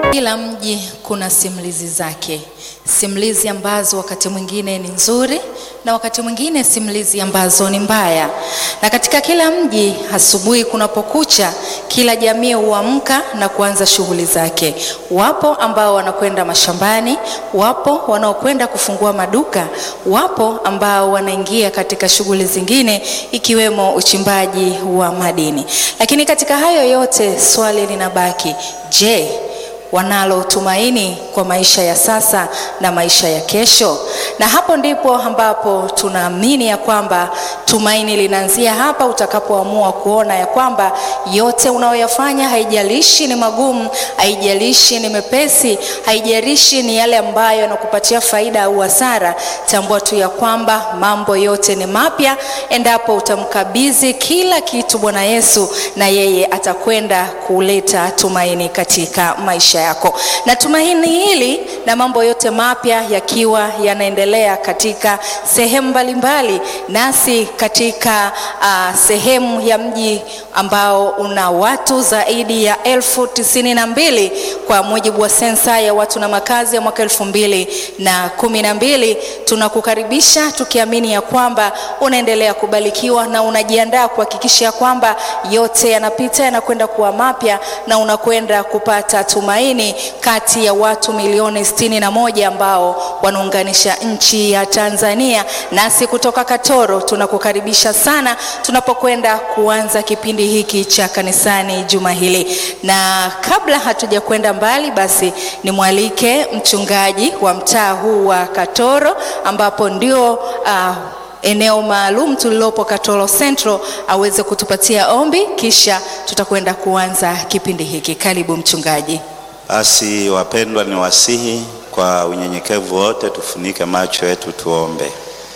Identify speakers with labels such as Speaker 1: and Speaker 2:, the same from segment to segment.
Speaker 1: Kila mji kuna simulizi zake, simulizi ambazo wakati mwingine ni nzuri na wakati mwingine simulizi ambazo ni mbaya. Na katika kila mji, asubuhi kunapokucha, kila jamii huamka na kuanza shughuli zake. Wapo ambao wanakwenda mashambani, wapo wanaokwenda kufungua maduka, wapo ambao wanaingia katika shughuli zingine ikiwemo uchimbaji wa madini. Lakini katika hayo yote, swali linabaki, je, wanalo tumaini kwa maisha ya sasa na maisha ya kesho. Na hapo ndipo ambapo tunaamini ya kwamba tumaini linaanzia hapa, utakapoamua kuona ya kwamba yote unayoyafanya, haijalishi ni magumu, haijalishi ni mepesi, haijalishi ni yale ambayo yanakupatia faida au hasara, tambua tu ya kwamba mambo yote ni mapya endapo utamkabidhi kila kitu Bwana Yesu, na yeye atakwenda kuleta tumaini katika maisha yako. Na tumaini hili na mambo yote mapya yakiwa yanaendelea katika sehemu mbalimbali, nasi katika uh, sehemu ya mji ambao una watu zaidi ya elfu tisini na mbili kwa mujibu wa sensa ya watu na makazi ya mwaka elfu mbili na kumi na mbili tunakukaribisha tukiamini ya kwamba unaendelea kubarikiwa na unajiandaa kuhakikisha kwamba yote yanapita yanakwenda kuwa mapya na unakwenda kupata tumaini kati ya watu milioni sitini na moja ambao wanaunganisha nchi ya Tanzania. Nasi kutoka Katoro tunakukaribisha sana tunapokwenda kuanza kipindi hiki cha kanisani juma hili, na kabla hatuja kwenda mbali, basi nimwalike mchungaji wa mtaa huu wa Katoro ambapo ndio uh, eneo maalum tulilopo Katoro Central aweze kutupatia ombi, kisha tutakwenda kuanza kipindi hiki. Karibu mchungaji.
Speaker 2: Basi wapendwa, ni wasihi kwa unyenyekevu wote tufunike macho yetu tuombe.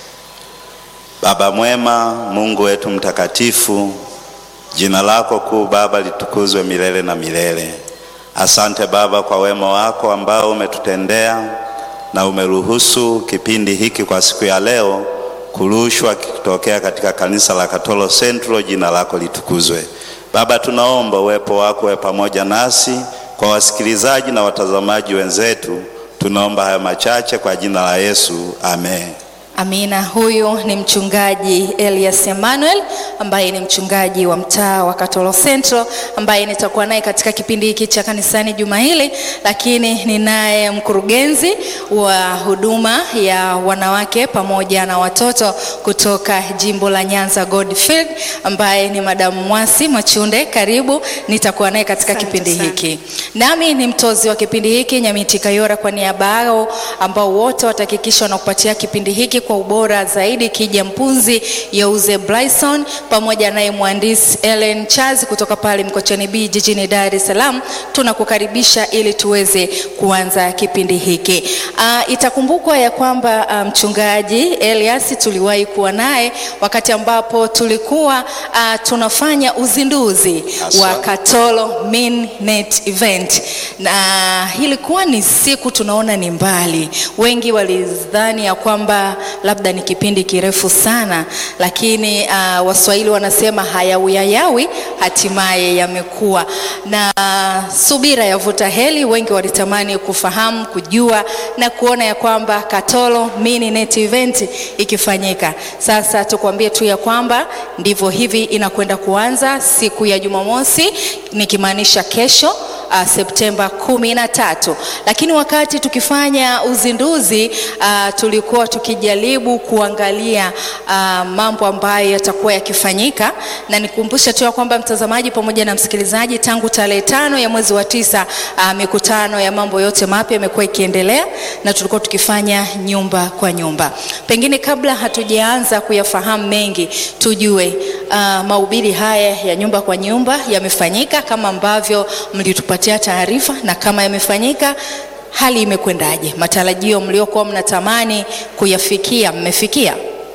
Speaker 2: Baba mwema, Mungu wetu mtakatifu, jina lako kuu Baba litukuzwe milele na milele. Asante Baba kwa wema wako ambao umetutendea na umeruhusu kipindi hiki kwa siku ya leo kurushwa kikitokea katika kanisa la Katoro Central. Jina lako litukuzwe Baba, tunaomba uwepo wako uwe pamoja nasi kwa wasikilizaji na watazamaji wenzetu, tunaomba haya machache kwa jina la Yesu, amen.
Speaker 1: Amina. Huyu ni mchungaji Elias Emmanuel ambaye ni mchungaji wa mtaa wa Katoro Central ambaye nitakuwa naye katika kipindi hiki cha kanisani juma hili, lakini ninaye mkurugenzi wa huduma ya wanawake pamoja na watoto kutoka jimbo la Nyanza Goldfield ambaye ni Madamu Mwasi Machunde. Karibu, nitakuwa naye katika
Speaker 3: Asante
Speaker 1: kipindi
Speaker 3: sana.
Speaker 1: hiki. Nami ni mtozi wa kipindi hiki Nyamiti Kayora, kwa niaba yao ambao wote watahakikisha wanakupatia kipindi hiki kwa ubora zaidi, Kija Mpunzi, Yeuze Bryson pamoja naye mhandisi Ellen Chazi kutoka pale Mkocheni B jijini Dar es Salaam. Tunakukaribisha ili tuweze kuanza kipindi hiki. Uh, itakumbukwa ya kwamba ah, mchungaji Elias tuliwahi kuwa naye wakati ambapo tulikuwa uh, tunafanya uzinduzi
Speaker 2: Asante.
Speaker 1: wa Katoro Midnight Event, na ilikuwa ni siku tunaona ni mbali. Wengi walidhani ya kwamba labda ni kipindi kirefu sana, lakini uh, Waswahili wanasema hayawi hatimaye yamekuwa na uh, subira yavuta heri. Wengi walitamani kufahamu, kujua na kuona ya kwamba Katoro Midnight Event ikifanyika. Sasa tukwambie tu ya kwamba ndivyo hivi inakwenda kuanza siku ya Jumamosi, nikimaanisha kesho uh, Septemba kumi na tatu. Lakini wakati tukifanya uzinduzi uh, tulikuwa tukijaribu kuangalia uh, mambo ambayo yatakuwa yakifanyika, na nikumbushe tu ya kwamba mtazamaji pamoja na msikilizaji, tangu tarehe tano ya mwezi wa tisa uh, mikutano ya mambo yote mapya imekuwa ikiendelea na tulikuwa tukifanya nyumba kwa nyumba. Pengine kabla hatujaanza kuyafahamu mengi, tujue uh, mahubiri haya ya nyumba kwa nyumba yamefanyika kama ambavyo mlitupatia taarifa, na kama yamefanyika, hali imekwendaje? Matarajio mliokuwa mnatamani kuyafikia mmefikia?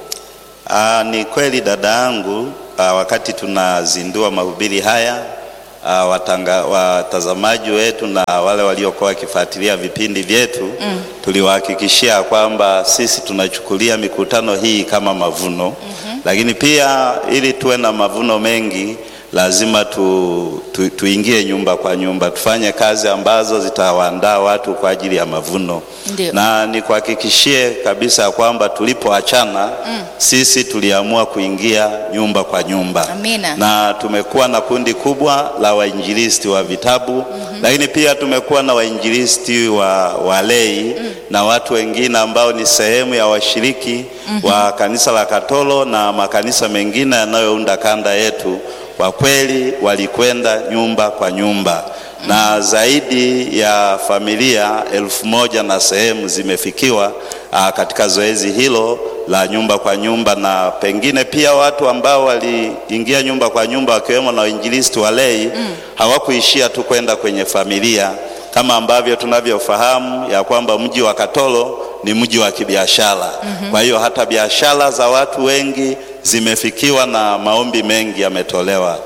Speaker 2: Aa, ni kweli dada yangu, aa, wakati tunazindua mahubiri haya aa, watanga, watazamaji wetu na wale waliokuwa wakifuatilia vipindi vyetu mm. tuliwahakikishia kwamba sisi tunachukulia mikutano hii kama mavuno mm-hmm. lakini pia ili tuwe na mavuno mengi lazima tu, tu, tuingie nyumba kwa nyumba, tufanye kazi ambazo zitawaandaa watu kwa ajili ya mavuno.
Speaker 1: Ndio.
Speaker 2: Na nikuhakikishie kabisa ya kwamba tulipoachana sisi tuliamua kuingia nyumba kwa nyumba
Speaker 1: Amina.
Speaker 2: na tumekuwa na kundi kubwa la wainjilisti wa vitabu lakini pia tumekuwa na wainjilisti wa walei na watu wengine ambao ni sehemu ya washiriki wa kanisa la Katolo na makanisa mengine yanayounda kanda yetu. Kwa kweli walikwenda nyumba kwa nyumba na zaidi ya familia elfu moja na sehemu zimefikiwa aa, katika zoezi hilo la nyumba kwa nyumba, na pengine pia watu ambao waliingia nyumba kwa nyumba wakiwemo na wainjilisti walei hawakuishia tu kwenda kwenye familia kama ambavyo tunavyofahamu ya kwamba mji wa Katolo ni mji wa kibiashara. Kwa hiyo hata biashara za watu wengi zimefikiwa na maombi mengi yametolewa.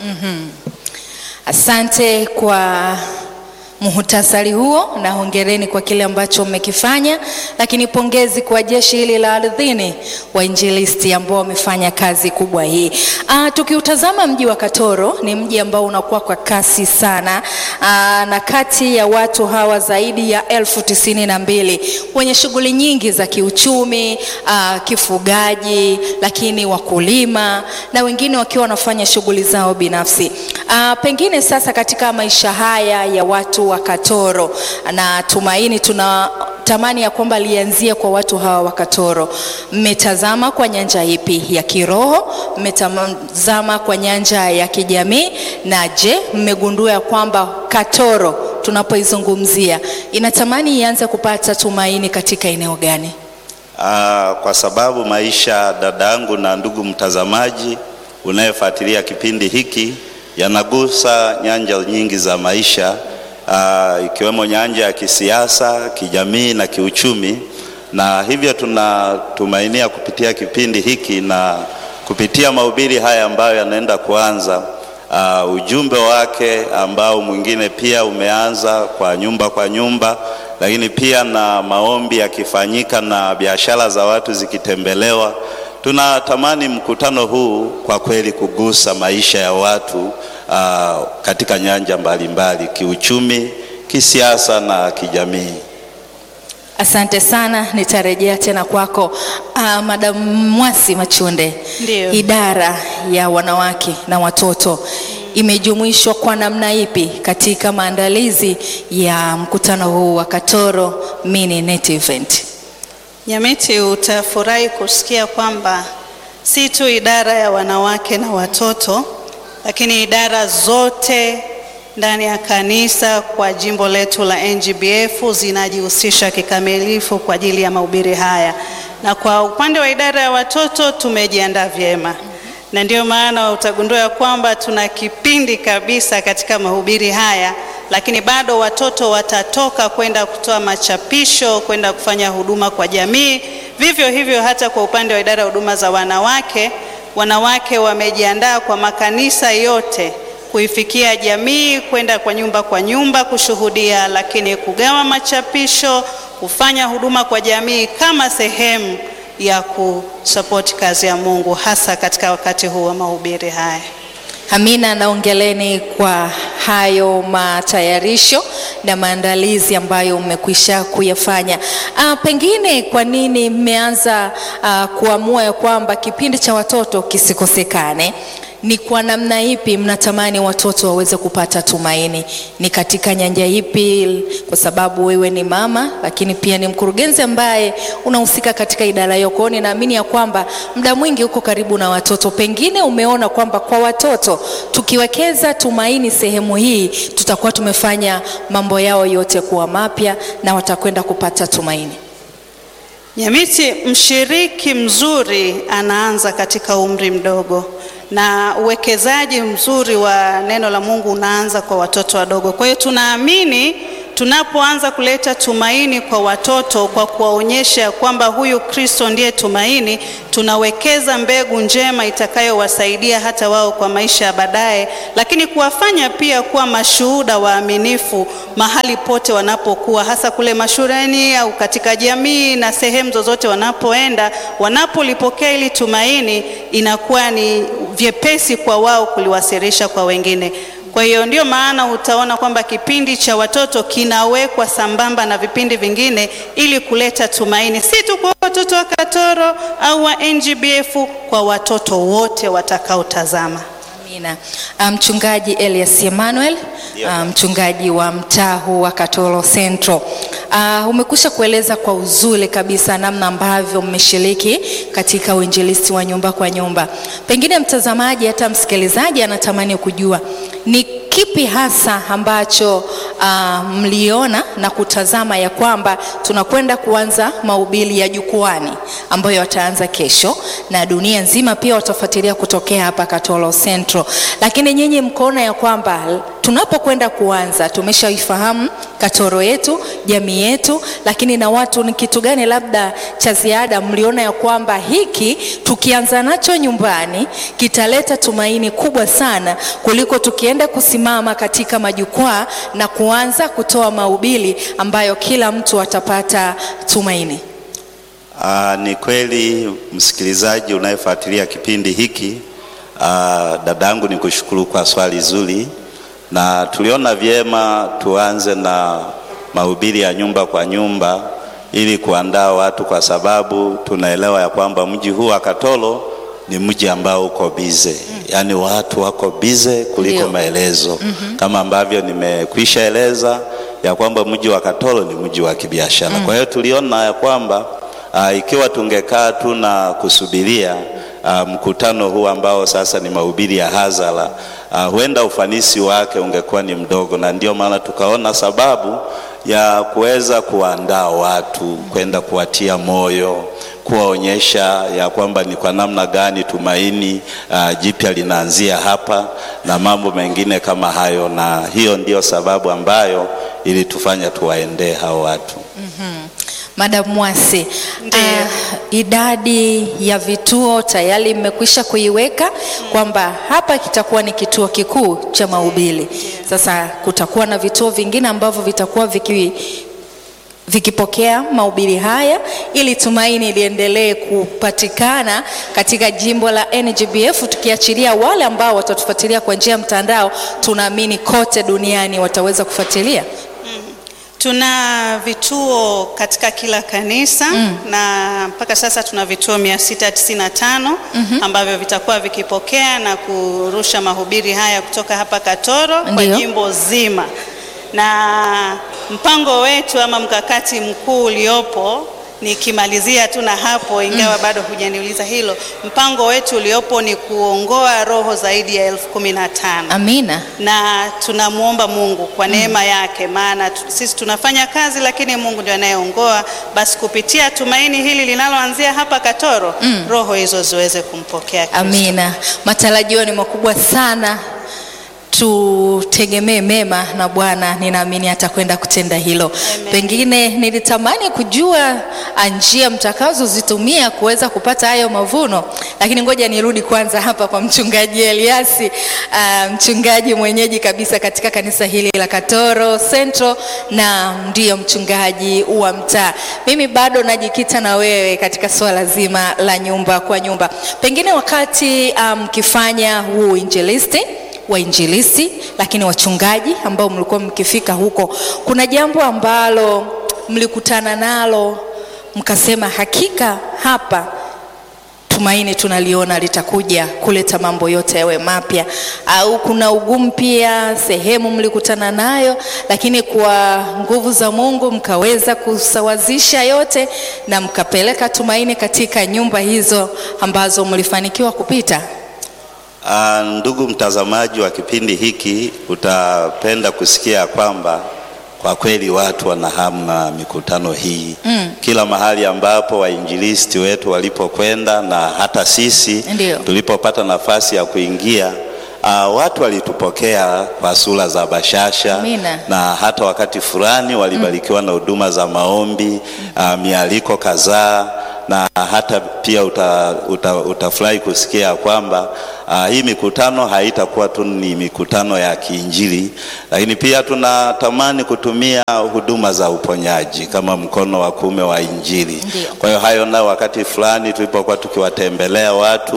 Speaker 1: Asante kwa muhtasari huo na hongereni kwa kile ambacho mmekifanya, lakini pongezi kwa jeshi hili la ardhini wainjilisti ambao wamefanya kazi kubwa hii. Ah, tukiutazama mji wa Katoro ni mji ambao unakuwa kwa kasi sana. Ah, na kati ya watu hawa zaidi ya elfu tisini na mbili wenye shughuli nyingi za kiuchumi, ah, kifugaji, lakini wakulima na wengine wakiwa wanafanya shughuli zao binafsi. Ah, pengine sasa katika maisha haya ya watu wa Katoro na tumaini tuna tamani ya kwamba lianzie kwa watu hawa wa Katoro. Mmetazama kwa nyanja ipi ya kiroho? Mmetazama kwa nyanja ya kijamii? Na je, mmegundua ya kwamba Katoro tunapoizungumzia inatamani ianze kupata tumaini katika eneo gani?
Speaker 2: Ah, kwa sababu maisha dadangu na ndugu mtazamaji unayefuatilia kipindi hiki yanagusa nyanja nyingi za maisha ah, ikiwemo nyanja ya kisiasa, kijamii na kiuchumi, na hivyo tunatumainia kupitia kipindi hiki na kupitia mahubiri haya ambayo yanaenda kuanza uh, ujumbe wake ambao mwingine pia umeanza kwa nyumba kwa nyumba, lakini pia na maombi yakifanyika na biashara za watu zikitembelewa. Tunatamani mkutano huu kwa kweli kugusa maisha ya watu uh, katika nyanja mbalimbali, kiuchumi, kisiasa na kijamii.
Speaker 1: Asante sana, nitarejea tena kwako. Uh, Madam Mwasi Machunde,
Speaker 3: Ndiyo.
Speaker 1: idara ya wanawake na watoto imejumuishwa kwa namna ipi katika maandalizi ya mkutano huu wa Katoro Mini Net Event?
Speaker 3: Nyamiti, utafurahi kusikia kwamba si tu idara ya wanawake na watoto, lakini idara zote ndani ya kanisa kwa jimbo letu la NGBF zinajihusisha kikamilifu kwa ajili ya mahubiri haya, na kwa upande wa idara ya watoto tumejiandaa vyema, na ndio maana utagundua ya kwamba tuna kipindi kabisa katika mahubiri haya, lakini bado watoto watatoka kwenda kutoa machapisho, kwenda kufanya huduma kwa jamii. Vivyo hivyo hata kwa upande wa idara ya huduma za wanawake, wanawake wamejiandaa kwa makanisa yote kuifikia jamii, kwenda kwa nyumba kwa nyumba kushuhudia, lakini kugawa machapisho, kufanya huduma kwa jamii kama sehemu ya kusapoti kazi ya Mungu, hasa katika wakati huu wa mahubiri haya.
Speaker 1: Amina, naongeleni kwa hayo matayarisho na maandalizi ambayo mmekwisha kuyafanya. Ah, pengine kwa nini mmeanza ah, kuamua ya kwamba kipindi cha watoto kisikosekane? Ni kwa namna ipi mnatamani watoto waweze kupata tumaini? Ni katika nyanja ipi? Kwa sababu wewe ni mama, lakini pia ni mkurugenzi ambaye unahusika katika idara hiyo. Kwa hiyo ninaamini ya kwamba muda mwingi uko karibu na watoto. Pengine umeona kwamba kwa watoto tukiwekeza tumaini sehemu hii, tutakuwa tumefanya mambo yao yote kuwa mapya na watakwenda kupata tumaini.
Speaker 3: Nyamiti, mshiriki mzuri anaanza katika umri mdogo na uwekezaji mzuri wa neno la Mungu unaanza kwa watoto wadogo. Kwa hiyo tunaamini tunapoanza kuleta tumaini kwa watoto kwa kuwaonyesha kwamba huyu Kristo ndiye tumaini, tunawekeza mbegu njema itakayowasaidia hata wao kwa maisha ya baadaye, lakini kuwafanya pia kuwa mashuhuda waaminifu mahali pote wanapokuwa, hasa kule mashuleni au katika jamii na sehemu zozote wanapoenda. Wanapolipokea ili tumaini, inakuwa ni vyepesi kwa wao kuliwasilisha kwa wengine. Kwa hiyo ndio maana utaona kwamba kipindi cha watoto kinawekwa sambamba na vipindi vingine ili kuleta tumaini, si tu kwa watoto wa Katoro au wa NGBF, kwa watoto wote watakaotazama.
Speaker 1: Amina. Ah, Mchungaji Elias Emmanuel,
Speaker 2: Ndio.
Speaker 1: ah, mchungaji wa mtaa huu wa Katoro Central. Uh, umekusha kueleza kwa uzuri kabisa namna ambavyo mmeshiriki katika uinjilisti wa nyumba kwa nyumba. Pengine mtazamaji hata msikilizaji anatamani kujua ni kipi hasa ambacho uh, mliona na kutazama ya kwamba tunakwenda kuanza mahubiri ya jukwani ambayo yataanza kesho na dunia nzima pia watafuatilia kutokea hapa Katoro Central, lakini nyinyi mkoona ya kwamba tunapokwenda kuanza tumeshaifahamu Katoro yetu, jamii yetu, lakini na watu, ni kitu gani labda cha ziada mliona ya kwamba hiki tukianza nacho nyumbani kitaleta tumaini kubwa sana kuliko tukienda kusimama katika majukwaa na kuanza kutoa mahubiri ambayo kila mtu atapata tumaini?
Speaker 2: Aa, ni kweli msikilizaji unayefuatilia kipindi hiki, aa, dadangu, ni kushukuru kwa swali zuri, na tuliona vyema tuanze na mahubiri ya nyumba kwa nyumba ili kuandaa watu, kwa sababu tunaelewa ya kwamba mji huu wa Katoro ni mji ambao uko bize, yaani watu wako bize kuliko
Speaker 1: Ndio.
Speaker 2: maelezo kama ambavyo nimekwisha eleza ya kwamba mji wa Katoro ni mji wa kibiashara. Kwa hiyo tuliona ya kwamba Ah, ikiwa tungekaa tu na kusubiria ah, mkutano huu ambao sasa ni mahubiri ya hadhara, ah, huenda ufanisi wake ungekuwa ni mdogo, na ndio maana tukaona sababu ya kuweza kuandaa watu kwenda kuwatia moyo, kuwaonyesha ya kwamba ni kwa namna gani tumaini ah, jipya linaanzia hapa na mambo mengine kama hayo, na hiyo ndio sababu ambayo ilitufanya tuwaendee hao watu.
Speaker 1: Madam Mwasi,
Speaker 3: Ndiyo.
Speaker 1: ah, idadi ya vituo tayari mmekwisha kuiweka kwamba hapa kitakuwa ni kituo kikuu cha mahubiri. Sasa kutakuwa na vituo vingine ambavyo vitakuwa viki vikipokea mahubiri haya ili tumaini liendelee kupatikana katika jimbo la NGBF, tukiachilia wale ambao watatufuatilia kwa njia ya mtandao, tunaamini kote duniani wataweza kufuatilia.
Speaker 3: Tuna vituo katika kila kanisa na mpaka sasa tuna vituo 695 ambavyo vitakuwa vikipokea na kurusha mahubiri haya kutoka hapa Katoro kwa
Speaker 1: Ndiyo.
Speaker 3: jimbo zima, na mpango wetu ama mkakati mkuu uliopo nikimalizia tu na hapo, ingawa bado hujaniuliza hilo, mpango wetu uliopo ni kuongoa roho zaidi ya elfu kumi na tano
Speaker 1: Amina.
Speaker 3: na tunamwomba Mungu kwa neema yake, maana tu- sisi tunafanya kazi, lakini Mungu ndio anayeongoa. Basi kupitia tumaini hili linaloanzia hapa Katoro, roho hizo ziweze kumpokea Kristo.
Speaker 1: Amina. Matarajio ni makubwa sana, tutegemee mema na Bwana, ninaamini atakwenda kutenda hilo.
Speaker 3: Amen.
Speaker 1: Pengine nilitamani kujua ah, njia mtakazozitumia kuweza kupata hayo mavuno, lakini ngoja nirudi kwanza hapa kwa mchungaji Eliasi, ah, mchungaji mwenyeji kabisa katika kanisa hili la Katoro Central na ndiyo mchungaji wa mtaa. Mimi bado najikita na wewe katika swala zima la nyumba kwa nyumba. Pengine wakati mkifanya um, huu injilisti wainjilisti, lakini wachungaji ambao mlikuwa mkifika huko, kuna jambo ambalo mlikutana nalo mkasema, hakika hapa tumaini tunaliona litakuja kuleta mambo yote yawe mapya, au kuna ugumu pia sehemu mlikutana nayo, lakini kwa nguvu za Mungu mkaweza kusawazisha yote na mkapeleka tumaini katika nyumba hizo ambazo mlifanikiwa kupita?
Speaker 2: Ah, ndugu mtazamaji wa kipindi hiki, utapenda kusikia kwamba kwa kweli watu wana hamu na mikutano hii mm. Kila mahali ambapo wainjilisti wetu walipokwenda na hata sisi
Speaker 1: Ndio.
Speaker 2: tulipopata nafasi ya kuingia Uh, watu walitupokea kwa sura za bashasha
Speaker 1: Amina.
Speaker 2: na hata wakati fulani walibarikiwa na huduma za maombi uh, mialiko kadhaa na hata pia uta, uta, utafurahi kusikia kwamba uh, hii mikutano haitakuwa tu ni mikutano ya kiinjili, lakini pia tunatamani kutumia huduma za uponyaji kama mkono wa kuume wa Injili.
Speaker 1: Ndio.
Speaker 2: Kwa hiyo hayo nao wakati fulani tulipokuwa tukiwatembelea watu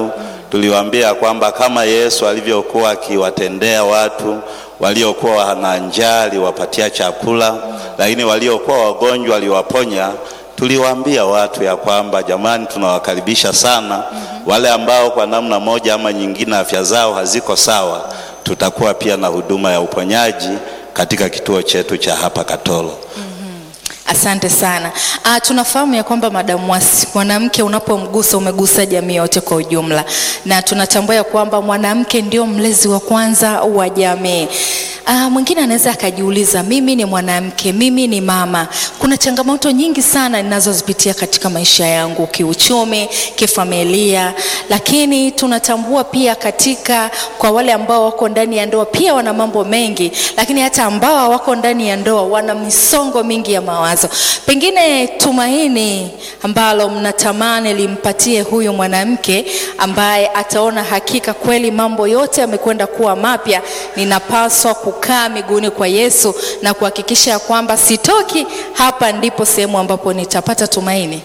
Speaker 2: tuliwaambia kwamba kama Yesu alivyokuwa akiwatendea watu waliokuwa wana njaa aliwapatia chakula, lakini waliokuwa wagonjwa aliwaponya. Tuliwaambia watu ya kwamba jamani, tunawakaribisha sana wale ambao kwa namna moja ama nyingine afya zao haziko sawa, tutakuwa pia na huduma ya uponyaji katika kituo chetu cha hapa Katoro.
Speaker 1: Asante sana. Ah, tunafahamu ya kwamba Madam Mwasi, mwanamke unapomgusa umegusa jamii yote kwa ujumla, na tunatambua ya kwamba mwanamke ndio mlezi wa kwanza wa jamii. Ah, mwingine anaweza akajiuliza, mimi ni mwanamke, mimi ni mama, kuna changamoto nyingi sana ninazozipitia katika maisha yangu, kiuchumi, kifamilia, lakini tunatambua pia katika kwa wale ambao wako ndani ya ndoa pia wana mambo mengi, lakini hata ambao hawako ndani ya ndoa wana misongo mingi ya mawazo. Pengine tumaini ambalo mnatamani limpatie huyu mwanamke ambaye ataona hakika kweli mambo yote yamekwenda kuwa mapya, ninapaswa kukaa miguuni kwa Yesu na kuhakikisha ya kwamba sitoki hapa, ndipo sehemu ambapo nitapata tumaini.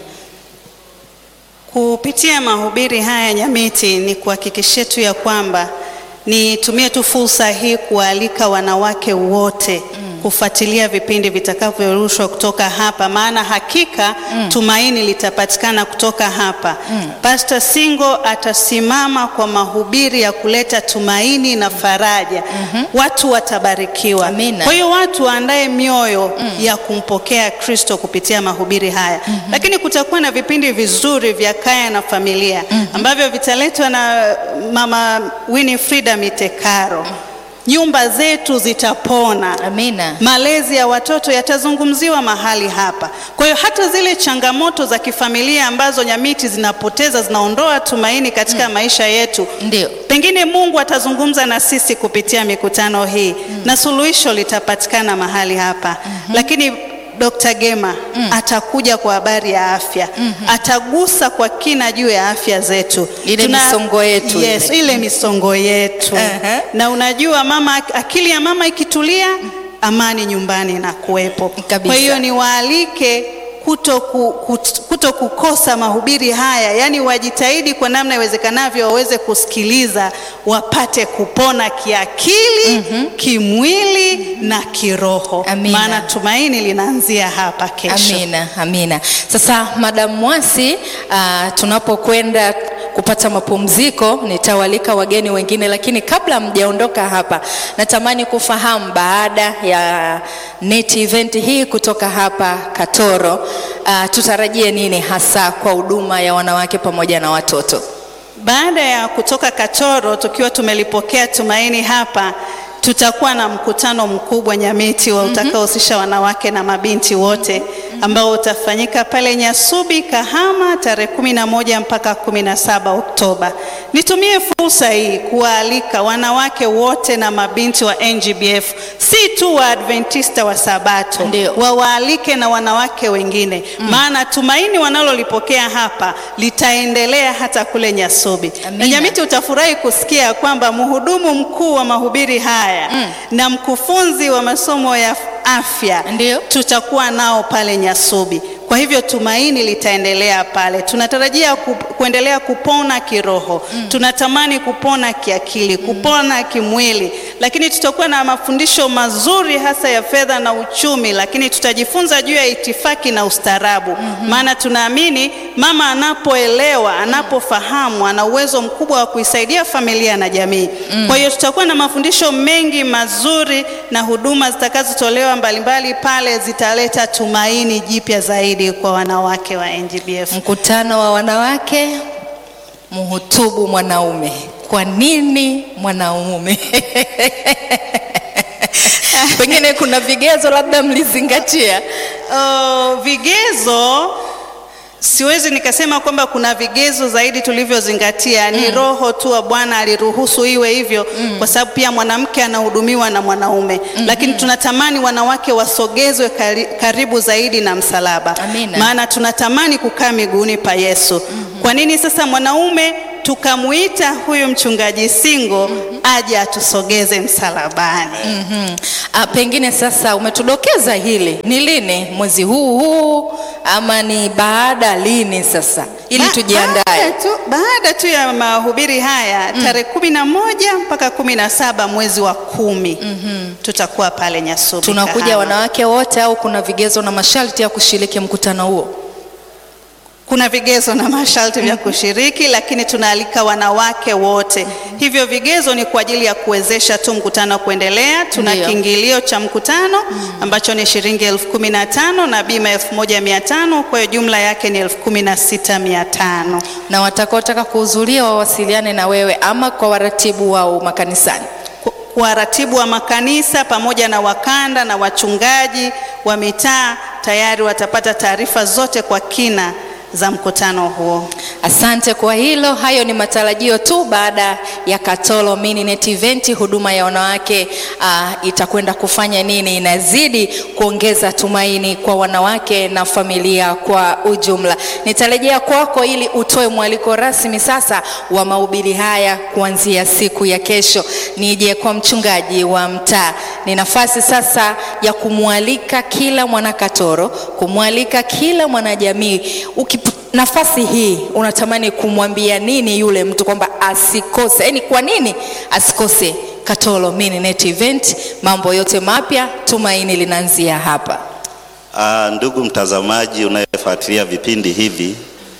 Speaker 3: Kupitia mahubiri haya Nyamiti, ni kuhakikishia tu ya kwamba nitumie tu fursa hii kualika wanawake wote kufuatilia vipindi vitakavyorushwa kutoka hapa, maana hakika tumaini litapatikana kutoka hapa. Pastor Singo atasimama kwa mahubiri ya kuleta tumaini na faraja. Watu watabarikiwa.
Speaker 1: Amina.
Speaker 3: Kwa hiyo watu waandae mioyo ya kumpokea Kristo kupitia mahubiri haya. Lakini kutakuwa na vipindi vizuri vya kaya na familia ambavyo vitaletwa na Mama Winifrida Mitekaro. Nyumba zetu zitapona.
Speaker 1: Amina.
Speaker 3: Malezi ya watoto yatazungumziwa mahali hapa. Kwa hiyo hata zile changamoto za kifamilia ambazo Nyamiti zinapoteza zinaondoa tumaini katika maisha yetu,
Speaker 1: Ndio.
Speaker 3: pengine Mungu atazungumza na sisi kupitia mikutano hii na suluhisho litapatikana mahali hapa. Lakini Dr. Gema atakuja kwa habari ya afya, atagusa kwa kina juu ya afya zetu,
Speaker 1: Ile misongo yetu
Speaker 3: yes,
Speaker 1: ile.
Speaker 3: ile misongo yetu
Speaker 1: Aha.
Speaker 3: na unajua mama, akili ya mama ikitulia, amani nyumbani na kuwepo.
Speaker 1: Kabisa.
Speaker 3: Kwa hiyo niwaalike kuto, ku, kut- kuto kukosa mahubiri haya, yaani wajitahidi kwa namna iwezekanavyo waweze kusikiliza, wapate kupona kiakili, kimwili na kiroho,
Speaker 1: Amina.
Speaker 3: maana tumaini linaanzia hapa kesho.
Speaker 1: Amina, amina. Sasa Madam Mwasi, uh, tunapokwenda kupata mapumziko nitawalika wageni wengine, lakini kabla mjaondoka hapa, natamani kufahamu baada ya net event hii kutoka hapa Katoro, uh, tutarajie nini hasa kwa huduma ya wanawake pamoja na watoto?
Speaker 3: Baada ya kutoka Katoro tukiwa tumelipokea tumaini hapa, tutakuwa na mkutano mkubwa Nyamiti wa utakaohusisha wanawake na mabinti wote ambao utafanyika pale Nyasubi Kahama tarehe kumi na moja mpaka kumi na saba Oktoba. Nitumie fursa hii kuwaalika wanawake wote na mabinti wa NGBF, si tu wa Adventista wa Sabato,
Speaker 1: Ndio.
Speaker 3: wawaalike na wanawake wengine, maana tumaini wanalolipokea hapa litaendelea hata kule Nyasubi.
Speaker 1: Amina.
Speaker 3: Na Nyamiti, utafurahi kusikia kwamba mhudumu mkuu wa mahubiri haya na mkufunzi wa masomo ya afya
Speaker 1: Ndio.
Speaker 3: tutakuwa nao pale Nyasubi. Kwa hivyo tumaini litaendelea pale. Tunatarajia ku, kuendelea kupona kiroho, tunatamani kupona kiakili, kupona kimwili, lakini tutakuwa na mafundisho mazuri hasa ya fedha na uchumi, lakini tutajifunza juu ya itifaki na ustaarabu, maana tunaamini mama anapoelewa, anapofahamu, ana uwezo mkubwa wa kuisaidia familia na jamii. Kwa hiyo tutakuwa na mafundisho mengi mazuri na huduma zitakazotolewa mbalimbali pale zitaleta tumaini jipya zaidi kwa wanawake wa NGBF.
Speaker 1: Mkutano wa wanawake, mhutubu mwanaume. Kwa nini mwanaume? Pengine kuna vigezo labda mlizingatia.
Speaker 3: Uh, vigezo siwezi nikasema kwamba kuna vigezo zaidi tulivyozingatia. Ni roho tu wa Bwana aliruhusu iwe hivyo, kwa sababu pia mwanamke anahudumiwa na mwanaume, lakini tunatamani wanawake wasogezwe kari, karibu zaidi na msalaba,
Speaker 1: Amina.
Speaker 3: maana tunatamani kukaa miguuni pa Yesu. Kwa nini sasa mwanaume tukamuita huyu mchungaji Singo aje atusogeze msalabani?
Speaker 1: Mhm. Ah, pengine sasa umetudokeza hili ni lini, mwezi huu huu ama ni baada lini sasa ili
Speaker 3: Ba-
Speaker 1: tujiandae
Speaker 3: Baada tu, baada tu ya mahubiri haya tarehe kumi na moja mpaka kumi na saba mwezi wa kumi tutakuwa pale Nyasubi.
Speaker 1: tunakuja
Speaker 3: Kahama.
Speaker 1: wanawake wote au kuna vigezo na masharti ya kushiriki mkutano huo
Speaker 3: Kuna vigezo na masharti vya kushiriki, lakini tunaalika wanawake wote. Hivyo vigezo ni kwa ajili ya kuwezesha tu mkutano kuendelea. Tuna
Speaker 1: Ndiyo.
Speaker 3: kiingilio cha mkutano ambacho ni shilingi elfu kumi na tano na bima elfu moja mia tano kwa hiyo jumla yake ni elfu kumi na sita mia tano.
Speaker 1: na watakaotaka kuhudhuria wawasiliane na wewe ama kwa waratibu wao makanisani
Speaker 3: Ku- waratibu wa makanisa pamoja na wakanda na wachungaji wa mitaa tayari watapata taarifa zote kwa kina za mkutano huo.
Speaker 1: Asante kwa hilo. Hayo ni matarajio tu baada ya Katolo Mininet Event. Huduma ya wanawake uh, itakwenda kufanya nini? Inazidi kuongeza tumaini kwa wanawake na familia kwa ujumla. Nitarejea kwako ili utoe mwaliko rasmi sasa wa mahubiri haya kuanzia siku ya kesho. Nije kwa mchungaji wa mtaa, ni nafasi sasa ya kumwalika kila mwanakatoro, kumwalika kila mwanajamii Uki nafasi hii unatamani kumwambia nini yule mtu kwamba asikose, yaani kwa nini asikose Katolo Mininet Event? Mambo yote mapya, tumaini linaanzia hapa.
Speaker 2: Ah, ndugu mtazamaji unayefuatilia vipindi hivi,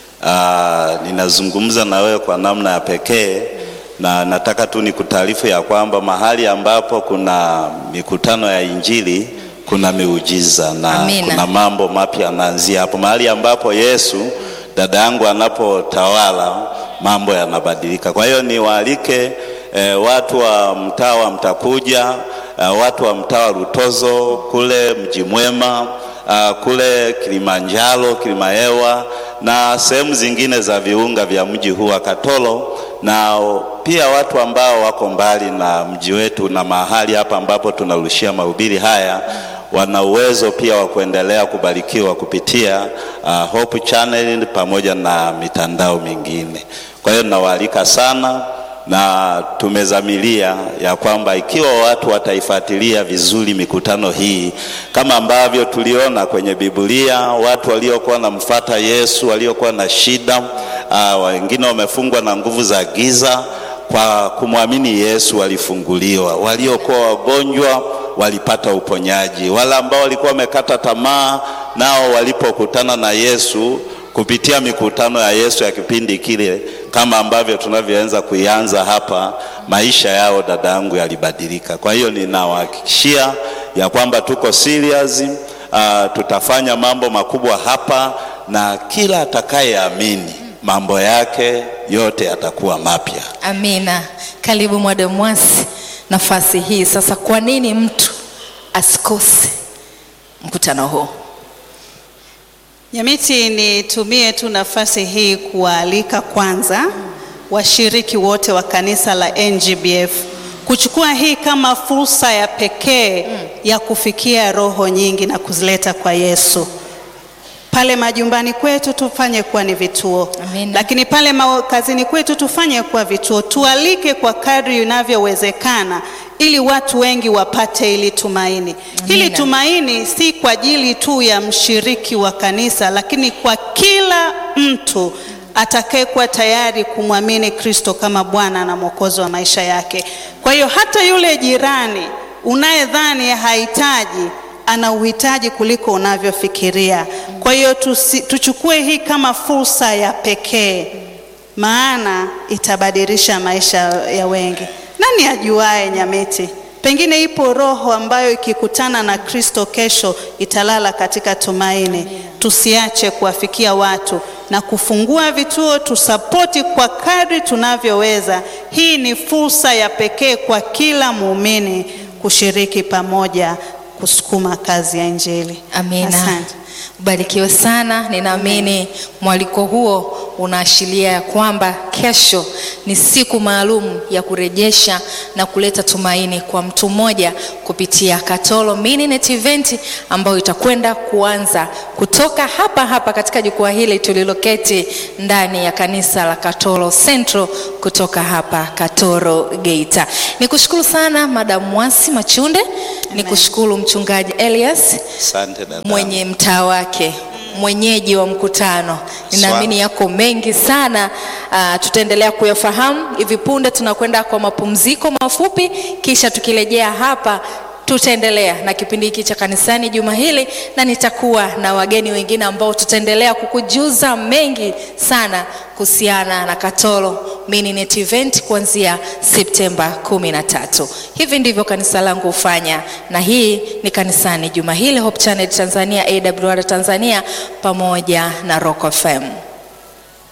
Speaker 2: ah, ninazungumza na wewe kwa namna ya pekee na nataka tu nikutaarifu ya kwamba mahali ambapo kuna mikutano ya Injili kuna miujiza na
Speaker 1: Amina.
Speaker 2: kuna mambo mapya yanaanzia hapo. Mahali ambapo Yesu dada yangu anapotawala mambo yanabadilika. Kwa hiyo niwaalike eh, watu wa mtaa wa Mtakuja, eh, watu wa mtaa wa Rutozo kule Mji Mwema, uh, kule Kilimanjaro, Kilimahewa na sehemu zingine za viunga vya mji huu wa Katoro, na pia watu ambao wako mbali na mji wetu na mahali hapa ambapo tunarushia mahubiri haya wana uwezo pia wa kuendelea kubarikiwa kupitia uh, Hope Channel pamoja na mitandao mingine. Kwa hiyo ninawaalika sana na tumezamilia ya kwamba ikiwa watu wataifuatilia vizuri mikutano hii kama ambavyo tuliona kwenye Biblia, watu waliokuwa wanamfuata Yesu waliokuwa na shida uh, wengine wamefungwa na nguvu za giza, kwa kumwamini Yesu walifunguliwa, waliokuwa wagonjwa walipata uponyaji, wale ambao walikuwa wamekata tamaa nao walipokutana na Yesu kupitia mikutano ya Yesu ya kipindi kile, kama ambavyo tunavyoanza kuianza hapa, maisha yao dada yangu yalibadilika. Kwa hiyo ninawahakikishia ya kwamba tuko serious, uh, tutafanya mambo makubwa hapa, na kila atakayeamini mambo yake yote yatakuwa mapya.
Speaker 1: Amina. Karibu Mwada Mwasi, nafasi hii sasa. Kwa nini mtu asikose mkutano huu?
Speaker 3: Nyamiti, nitumie tu nafasi hii kuwaalika kwanza washiriki wote wa kanisa la NGBF kuchukua hii kama fursa ya pekee ya kufikia roho nyingi na kuzileta kwa Yesu. Pale majumbani kwetu tufanye kuwa ni vituo,
Speaker 1: Amina.
Speaker 3: lakini pale ma- kazini kwetu tufanye kuwa vituo. Tualike kwa kadri inavyowezekana, ili watu wengi wapate ili tumaini. Hili
Speaker 1: Amina.
Speaker 3: tumaini si kwa ajili tu ya mshiriki wa kanisa, lakini kwa kila mtu atakayekuwa tayari kumwamini Kristo kama Bwana na Mwokozi wa maisha yake. Kwa hiyo hata yule jirani unayedhani hahitaji ana uhitaji kuliko unavyofikiria. Kwa hiyo tusi, tuchukue hii kama fursa ya pekee, maana itabadilisha maisha ya wengi. Nani ajuae Nyamiti? Pengine ipo roho ambayo ikikutana na Kristo kesho italala katika tumaini. Tusiache kuwafikia watu na kufungua vituo, tusapoti kwa kadri tunavyoweza. Hii ni fursa ya pekee kwa kila muumini kushiriki pamoja kusukuma kazi ya Injili.
Speaker 1: Amina.
Speaker 3: Asante.
Speaker 1: Ubarikiwe sana. Ninaamini mwaliko huo unaashiria ya kwamba kesho ni siku maalum ya kurejesha na kuleta tumaini kwa mtu mmoja kupitia Katoro Mininet Event ambayo itakwenda kuanza kutoka hapa hapa katika jukwaa hili tuliloketi ndani ya kanisa la Katoro Central kutoka hapa Katoro Geita. Nikushukuru sana Madam Mwasi Machunde, nikushukuru mchungaji Elias
Speaker 2: Asante dada.
Speaker 1: mwenye mtaa wake mwenyeji wa mkutano. Ninaamini yako mengi sana, uh, tutaendelea kuyafahamu. Hivi punde tunakwenda kwa mapumziko mafupi, kisha tukirejea hapa tutaendelea na kipindi hiki cha kanisani juma hili, na nitakuwa na wageni wengine ambao tutaendelea kukujuza mengi sana kuhusiana na Katoro Mininet Event kuanzia Septemba 13. Hivi ndivyo kanisa langu hufanya, na hii ni kanisani juma hili, Hope Channel Tanzania, AWR Tanzania pamoja na Rock FM.